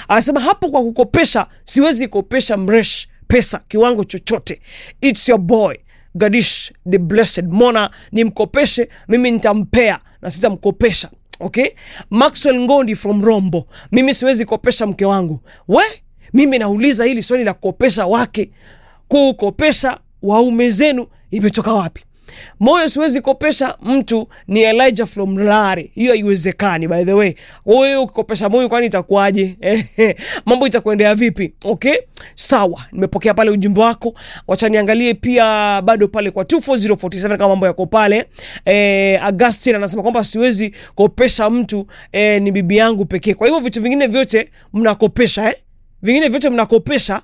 anasema hapo kwa kukopesha siwezi kopesha mresh pesa kiwango chochote its your boy gadish the blessed mona nimkopeshe mimi nitampea na sitamkopesha okay maxwell ngondi from rombo mimi siwezi kopesha mke wangu we mimi nauliza hili swali la kukopesha wake kukopesha waume zenu imetoka wapi moyo siwezi kopesha mtu ni elijah from lare hiyo haiwezekani by the way wewe ukikopesha moyo kwani itakuwaje mambo itakuendea vipi okay sawa nimepokea pale ujumbe wako wacha niangalie pia bado pale kwa 24047 kama mambo yako pale eh, augustin anasema kwamba siwezi kopesha mtu eh, ni bibi yangu pekee kwa hivyo vitu vingine vyote mnakopesha eh? vingine vyote mnakopesha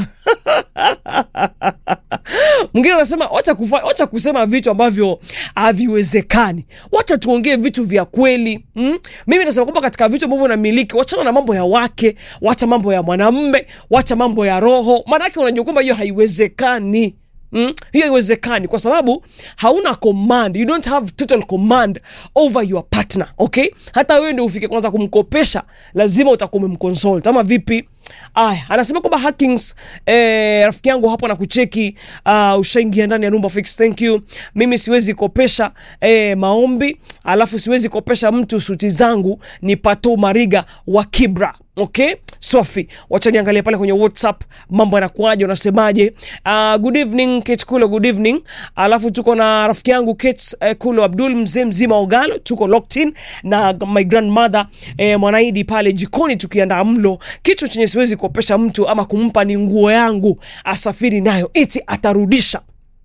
mwingine anasema wacha, kufa, wacha kusema vitu ambavyo haviwezekani wacha tuongee vitu vya kweli mm? mimi nasema kwamba katika vitu ambavyo unamiliki wachana na mambo ya wake wacha mambo ya mwanamme wacha mambo ya roho maanake unajua kwamba hiyo haiwezekani Mm? hiyo haiwezekani kwa sababu hauna command you don't have total command over your partner okay hata wewe ndio ufike kwanza kumkopesha lazima utakuwa umemconsult ama vipi aya anasema kwamba hackings eh, rafiki yangu hapo na kucheki uh, ushaingia ndani ya number fix thank you mimi siwezi kopesha eh, maombi alafu siwezi kopesha mtu suti zangu ni pato mariga wa kibra okay sofi wacha niangalie pale kwenye whatsapp mambo yanakuaje unasemaje uh, good evening kate kulo good evening alafu tuko na rafiki yangu kate uh, kulo abdul mzee mzima ogalo tuko locked in na my grandmother eh, mwanaidi pale jikoni tukiandaa mlo kitu chenye siwezi kuopesha mtu ama kumpa ni nguo yangu asafiri nayo iti atarudisha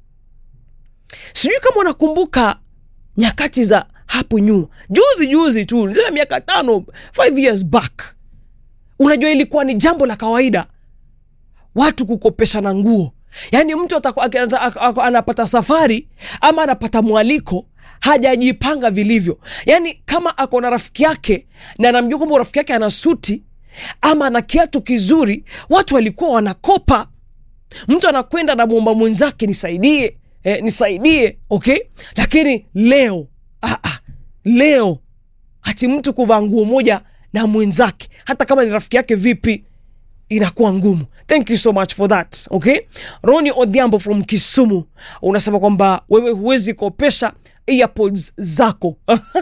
sijui kama unakumbuka nyakati za hapo nyuma juzi juzi tu niseme miaka tano five years back unajua ilikuwa ni jambo la kawaida watu kukopeshana nguo yaani mtu ataku, ak- ata- ak- ak- anapata safari ama anapata mwaliko hajajipanga vilivyo yaani kama ako na rafiki yake na anamjua kwamba rafiki yake ana suti ama ana kiatu kizuri watu walikuwa wanakopa mtu anakwenda namwomba mwenzake nisaidie eh, nisaidie okay lakini leo ah, ah, leo hati mtu kuvaa nguo moja na mwenzake hata kama ni rafiki yake vipi inakuwa ngumu thank you so much for that okay roni odhiambo from kisumu unasema kwamba wewe huwezi kopesha earpods zako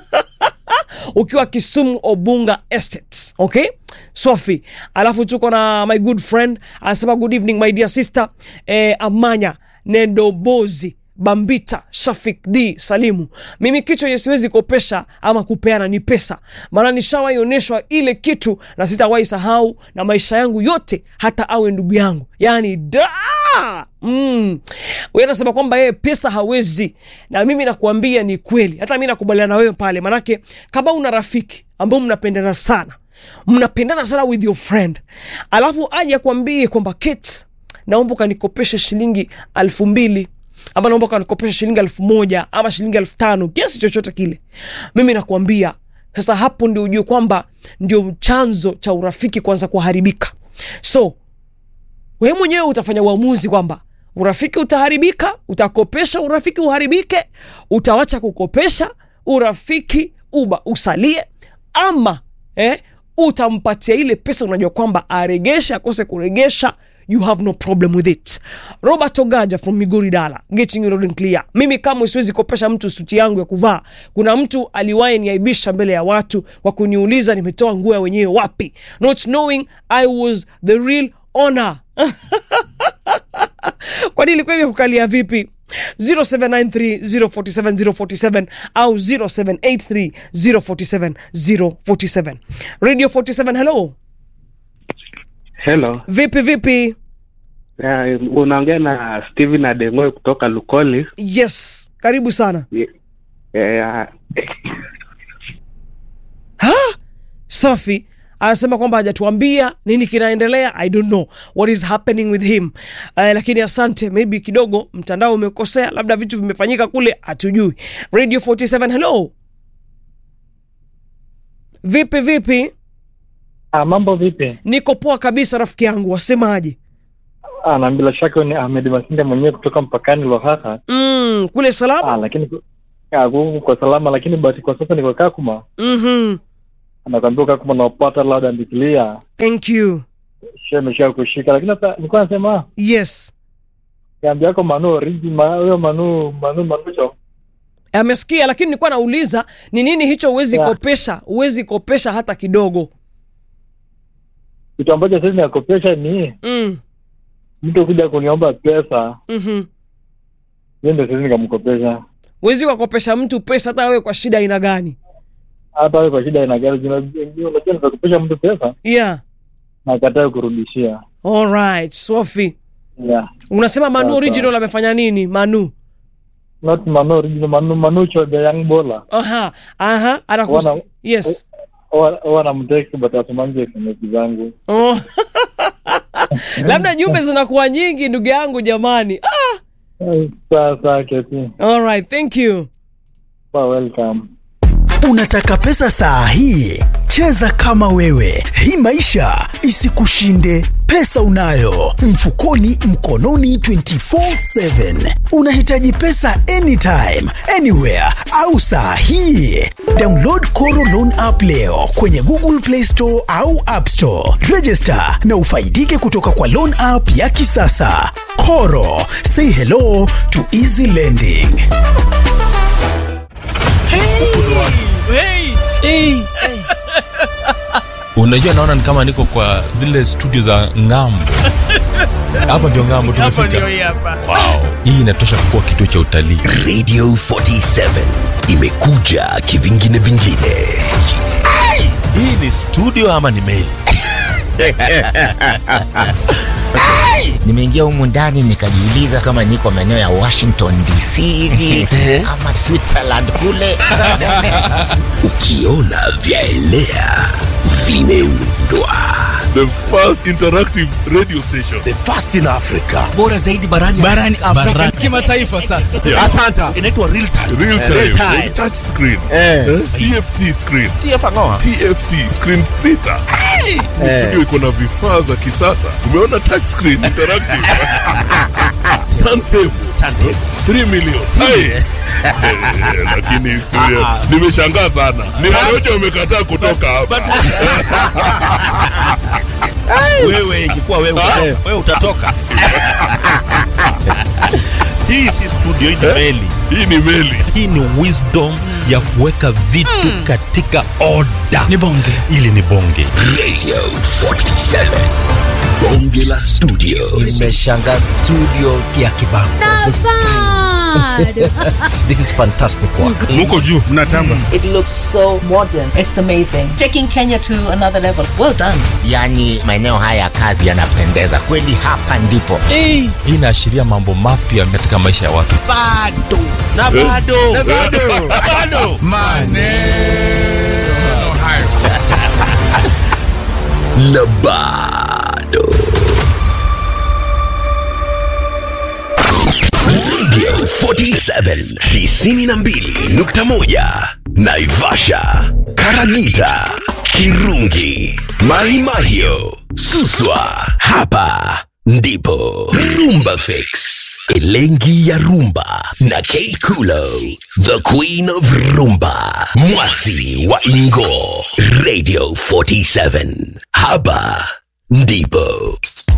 ukiwa kisumu obunga estate okay sofi alafu tuko na my good friend anasema good evening my dear sister eh, amanya nedobozi bambita shafik d salimu mimi kitu yenye siwezi kopesha ama kupeana ni pesa maana nishawaioneshwa ile kitu na sitawahi sahau na maisha yangu yote hata awe ndugu yangu yaani da mm. Huyu anasema kwamba yeye pesa hawezi na mimi nakuambia ni kweli hata mi nakubaliana na wewe pale manake kama una rafiki ambao mnapendana sana mnapendana sana with your friend alafu aje akwambie kwamba Kate naomba ukanikopeshe shilingi alfu mbili ama naomba ukanikopeshe shilingi elfu moja ama shilingi elfu tano kiasi chochote kile mimi nakuambia sasa hapo ndio ujue kwamba ndio chanzo cha urafiki kwanza kuharibika so wewe mwenyewe utafanya uamuzi kwamba urafiki utaharibika utakopesha urafiki uharibike utawacha kukopesha urafiki uba usalie ama eh, utampatia ile pesa unajua kwamba aregesha akose kuregesha you have no problem with it robert ogaja from migori dala getting you loud and clear mimi kama siwezi kopesha mtu suti yangu ya kuvaa kuna mtu aliwahi niaibisha mbele ya watu kwa kuniuliza nimetoa nguo ya wenyewe wapi not knowing i was the real owner kwani ilikuwa imekukalia vipi 0793047047 au 0783047047 radio 47 hello Hello. vipi vipi Uh, unaongea na Steven Adengoe kutoka Lukoli. yes karibu sana Ye- eh, ha? safi anasema kwamba hajatuambia nini kinaendelea i don't know what is happening with him uh, lakini asante maybe kidogo mtandao umekosea labda vitu vimefanyika kule hatujui radio 47 hello vipi vipi Ah, mambo vipi? niko poa kabisa rafiki yangu wasemaje Ah, na bila shaka huyu ni Ahmed Masinde mwenyewe kutoka mpakani Lohaha. mm, kule Ah, salama lakini ku- ah, huku kwa salama, lakini bahati kwa sasa niko Kakuma. mm-hmm. anakwambia kaa kama unapata loud and clear thank you sha imesha kushika lakini sasa nilikuwa nasema yes kambi yako manu origi ma- huyo manu manu manucho amesikia lakini nilikuwa nauliza ni nini hicho huwezi Yeah. kopesha huwezi kopesha hata kidogo kitu ambacho sasa nakopesha ni mm. mtu kuja kuniomba pesa mm-hmm. hiyo ndio sasa nikamkopesha huwezi ukakopesha mtu pesa hata wewe kwa shida aina gani hata wewe kwa shida ina gari unajua unajua nikakopesha mtu pesa yeah na akatae kurudishia alright sofi yeah unasema manu Sawa, original amefanya nini manu not manu original manu manucho the young bowler aha aha anakus Wana- yes huwa namteki but asumangi sms zangu oh. labda jumbe zinakuwa nyingi ndugu yangu jamani ah, sasa keti alright thank you Well, welcome Unataka pesa saa hii? Cheza kama wewe, hii maisha isikushinde. Pesa unayo mfukoni, mkononi, 24/7. Unahitaji pesa anytime, anywhere au saa hii? Download Koro Loan app leo kwenye Google Play Store au App Store. Register na ufaidike kutoka kwa loan app ya kisasa. Koro, say hello to easy lending. unajua naona ni kama niko kwa zile studio za ngambo hapa ndio ngambo tumefika wow. hii inatosha kuwa kituo cha utalii Radio 47 imekuja kivingine vingine. hii ni studio ama ni meli nimeingia humu ndani nikajiuliza kama niko maeneo ya washington dc hivi ama switzerland kule Ukiona vyaelea vimeundwa. the first interactive radio station. The first in Africa. Bora zaidi barani barani Afrika kimataifa sasa. Yeah. Asanta. Inaitwa real time. Real time, Real time. touch screen, eh? TFT screen, TFT screen sita. Ni Studio iko na vifaa za kisasa. Umeona touch screen interactive, turntable, 3 million. Hai. Eh, Lakini studio nimeshangaa sana. Ni Warojo wamekataa kutoka hapa. wewe ingekuwa wewe wewe utatoka hii si studio hii ni meli Hii ni meli. hii ni wisdom ya kuweka vitu katika oda ni bonge ili ni bonge Radio 47. Bonge la studio. nimeshanga studio ya kibango this is fantastic work muko juu mnatamba It looks so modern. It's amazing. Taking Kenya to another level. Well done. yaani maeneo haya ya kazi yanapendeza kweli hapa ndipo hii inaashiria mambo mapya katika maisha ya watu Na bado. Na bado. bado Na bado. Radio 47 92.1 Naivasha, Karagita, Kirungi, Mahimahio, Suswa. Hapa ndipo Rumba Fix. Elengi ya Rumba na Kate Kulo, the Queen of Rumba, Mwasi wa Ingo, Radio 47. Hapa ndipo